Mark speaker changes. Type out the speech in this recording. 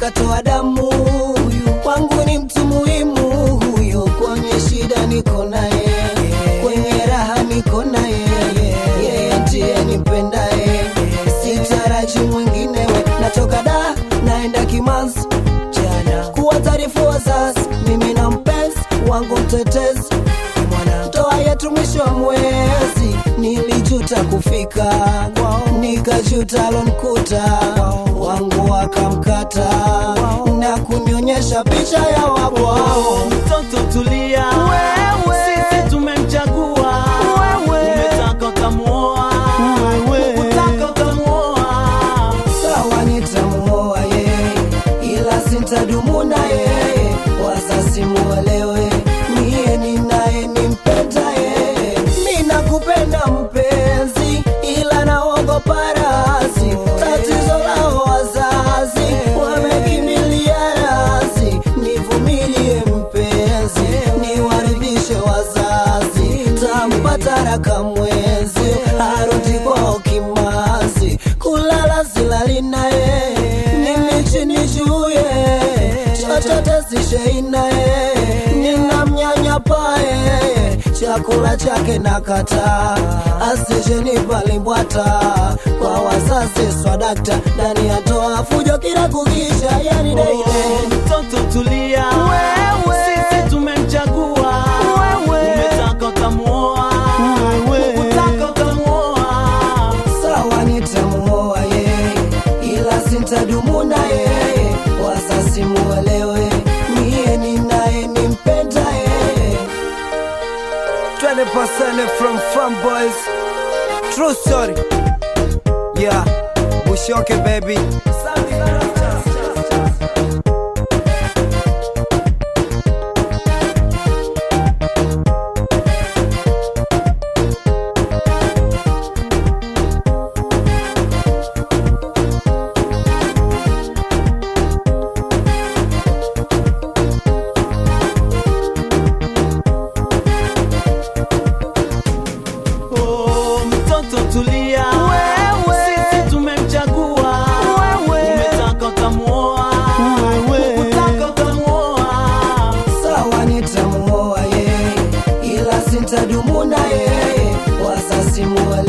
Speaker 1: katoa damu huyu kwangu ni mtu muhimu huyo kwenye shida niko naye kwenye raha niko naye yeye ndiye nipendaye sitaraji mwinginewe natoka da naenda kimanzi jana kuwa taarifu wazazi mimi na mpenzi wangu mtetezi mwana ndoa yetu mwisho wa mwezi nilijuta kufika nikajuta lonkuta wangu wakamkata na kunionyesha picha ya wabwao
Speaker 2: mtoto tulia sisi tumemchagua umetaka ukamuoa ukutaka ukamuoa
Speaker 1: sawa nitamuoa yeye ila sintadumu na yeye wazazi muelewe miye ninaye nimpenda yeye mi nakupenda mpenzi ila naogopa razi tatizo lao wazazi wamekimilia razi nivumilie mpenzi niwaridhishe wazazi tampata raka mwezi arudi kwao kimazi kulala silali naye mimi chini juye chochote sishei naye ninamnyanyapaye chakula chake nakata asijenimbwata kwa wazazi swadakta ndani ya toa fujo kila kukisha yani daile
Speaker 2: mtoto tulia sisi tumemchagua umetaka ukamuoa ukutaka ukamuoa
Speaker 1: sawa nitamuoa yeye ila sintadumu na yeye wazazi muelewe miye ninaye nimpenda yeye
Speaker 3: 20% from Fun Boys. True story. Yeah, Bushoke baby.
Speaker 2: Oh, mtoto tulia sisi tumemchagua umetaka ukamuoa ukutaka ukamuoa
Speaker 1: sawa nitamuoa yeye ila sintadumu na yeye wazazi muelewe